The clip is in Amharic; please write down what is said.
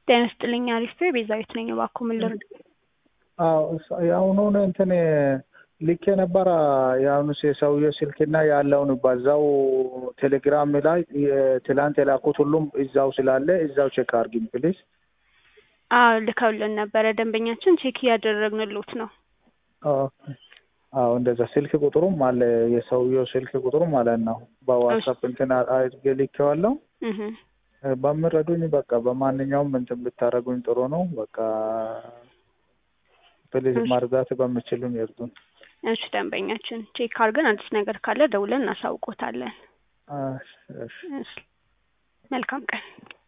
ጤና ይስጥልኝ አሪፍ ቤዛዊት ነኝ። እባክዎ ምን ልርዳ? አዎ እሱ- የአሁኑን እንትን ልኬ ነበረ የአሁኑ የሰውዬው ስልክና ያለውን በዛው ቴሌግራም ላይ ትላንት የላኩት ሁሉም እዛው ስላለ እዛው ቼክ አርጊኝ ፕሊዝ። አዎ ልከውልን ነበረ። ደንበኛችን ቼክ እያደረግንሎት ነው። አዎ እንደዛ ስልክ ቁጥሩም አለ የሰውዬው ስልክ ቁጥሩ ማለት ነው። በዋትሳፕ እንትን አድርጌ ልኬዋለሁ። እህ በምረዱኝ በቃ በማንኛውም እንትን ብታደርጉኝ ጥሩ ነው። በቃ ፕሊዝ መርዳት በምችሉኝ ይርዱን። እሺ ደንበኛችን ቼክ አድርገን አዲስ ነገር ካለ ደውለን እናሳውቆታለን። እሺ፣ እሺ። እሺ መልካም ቀን።